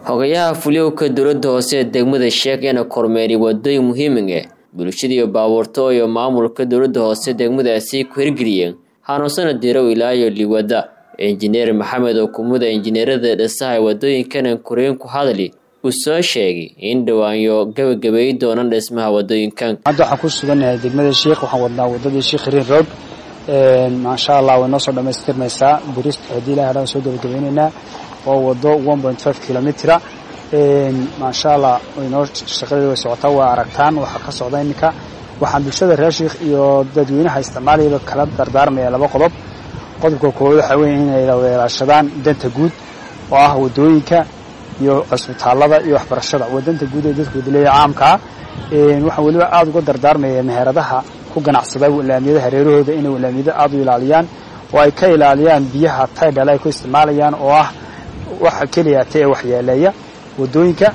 xogayaha fuliowka dowladda hoose ee degmada sheeg ina kormeeriy wadooyin muhiimig ah bulshadiiyo baabuurto iyo maamulka dowladda hoose degmadaasi ku hirgeliyeen hanuunsana dirow ilaayo liwada injineer maxamed oo kumida injineerada dhisaha wadooyinkan koreen ku hadli uu soo sheegay in dhawaanyo gabagabeey doonaan dhismaha wadooyinkan hadda waxaan ku sugannahay degmada sheikh waxaan wadnaa wadadii sheikh riin road maasha allah way noo soo dhamaystirmaysaa birist haddii ilahay hadhaan soo gabagabeynaynaa waa wado one point five kilomitera maasha allah waynoo shaqadeeda way socotaa waa aragtaan waxaa ka socda iminka waxaan bulshada reer sheikh iyo dadweynaha isticmaalayaba kala dardaarmaya laba qodob qodobka koowaad waxaa weeye inay weelaashadaan danta guud oo ah wadooyinka iyo cusbitaalada iyo waxbarashada waa danta guud ee dadku wadileeya caamkaa waxaan weliba aada uga dardaarmaya meheradaha ku ganacsada laamiyada hareerahooda inay laamiyada aada u ilaaliyaan oo ay ka ilaaliyaan biyaha taydhale ay ku isticmaalayaan oo ah waxa keliya ta ee waxyeeleeya wadooyinka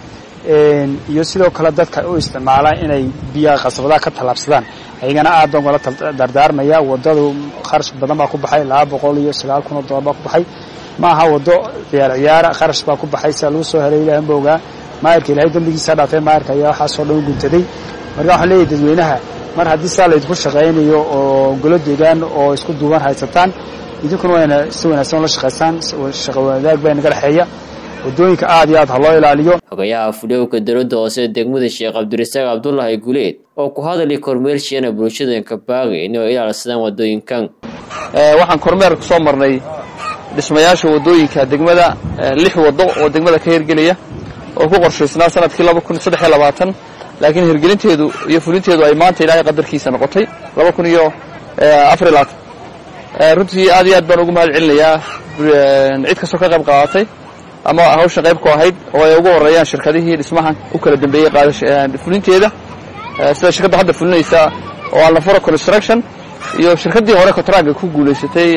iyo sidoo kale dadka u isticmaala inay biyaha qasabadaha ka tallaabsadaan ayagana aad baan ugala dardaarmaya wadadu kharash badan baa ku baxay laba boqol iyo sagaal kun oo dollar baa ku baxay ma aha wado ciyaar ciyaara kharash baa ku baxay sia lagu soo helay ilahan ba ogaa maayarka ilahay dambigiisa dhaafay maayarka ayaa waxaasoo dhan u guntaday marka waxaan leeyahay dadweynaha mar haddii saa laydinku shaqaynayo oo golo deegaan oo isku duuban haysataan idinkuna wayna si wanaagsan ula shaqaysaan shaqo wadaag baa inaga dhexeeya wadooyinka aad iyo aad ha loo ilaaliyo xogayaha fuliowka dowladda hoose degmada sheekh cabdirasaaq cabdulaahi guleed oo ku hadalay kormeershiana bulshadanka baaqi inay ilaalsadaan wadooyinkan waxaan kormeer ku soo marnay dhismayaasha wadooyinka degmada lix wado oo degmada ka hirgelaya oo ku qorshaysnaa sanadkii laba kun saddex iyo labaatan laakiin hirgelinteedu iyo fulinteedu ay maanta ilaahay qadarkiisa noqotay laba kun iyo afar iyo labaatan runtii aad iyo aad baan ugu mahad celinayaa cid kastoo ka qayb qaadatay ama hawsha qayb ku ahayd oo ay ugu horeeyaan shirkadihii dhismahan u kala dambeeyey fulinteeda sida shirkadda hadda fulinaysa oo alnafuro construction iyo shirkaddii hore contractka ku guulaysatay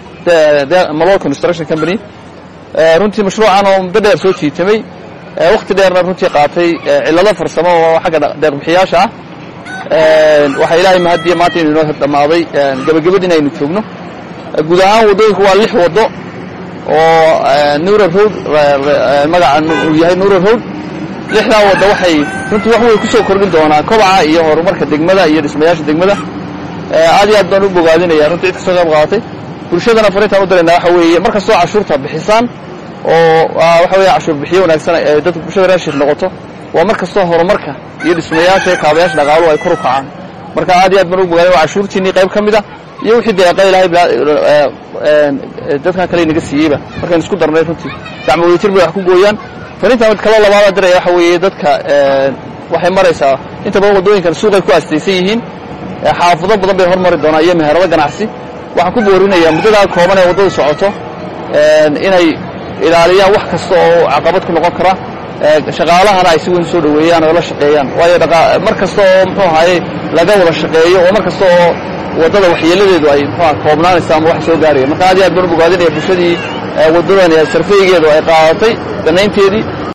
malol construction company runtii mashruucan oo muddo dheer soo jiitamay wakhti dheerna runtii qaatay cillado farsamo oo xagga deeqbixiyaasha ah waxaa ilaahay mahadiya maanta inu inoo dhammaaday gabagabadiin aynu joogno guud ahaan waddooyinku waa lix waddo oo nura road magaca uu yahay nura road lixdaa wadda waxay runtii wax way ku soo kordhin doonaa kobaca iyo horumarka degmada iyo dhismayaasha degmada aad iyo aad baan u bogaadinaya runtii cid kastoo qayb qaadatay bulshadana fariintaan u diraynaa waxa weeye mar kastoo cashuurta bixisaan oo waxa weeye cashuur bixiyo wanaagsan ee dadka bulshada raashir noqoto waa mar kastoo horumarka iyo dhismayaasha iyo kaabayaasha dhaqaaluhu ay kor u kacaan marka aad iyo aad baan u bogaadin waa cashuurtiinii qayb ka mid a iyo wixii deeqa ilaahay dadkan kale inaga siiyeyba markaynu isku darnay runtii gacmo wadatir bay wax ku gooyaan fariintaan kaloo labaada diraya waxa weeye dadka waxay maraysaa inta badan waddooyinkan suuqay ku aastaysan yihiin xaafado badan bay hormari doonaan iyo meherado ganacsi waxaan ku boorinayaa muddadaa kooban ee waddadu socoto inay ilaaliyaan wax kasta oo caqabad ku noqon kara shaqaalahana ay si weyn soo dhoweeyaan oo la shaqeeyaan waayo mar kasta oo muxuu ahaye laga wada shaqeeyo oo mar kasta oo waddada waxyeeladeedu ay muxuuha koobnaanaysa ama wax soo gaaraya marka aad iyo aad baan u bogaadinaya bulshadii waddadan sarfeygeedu ay qaadatay danaynteedii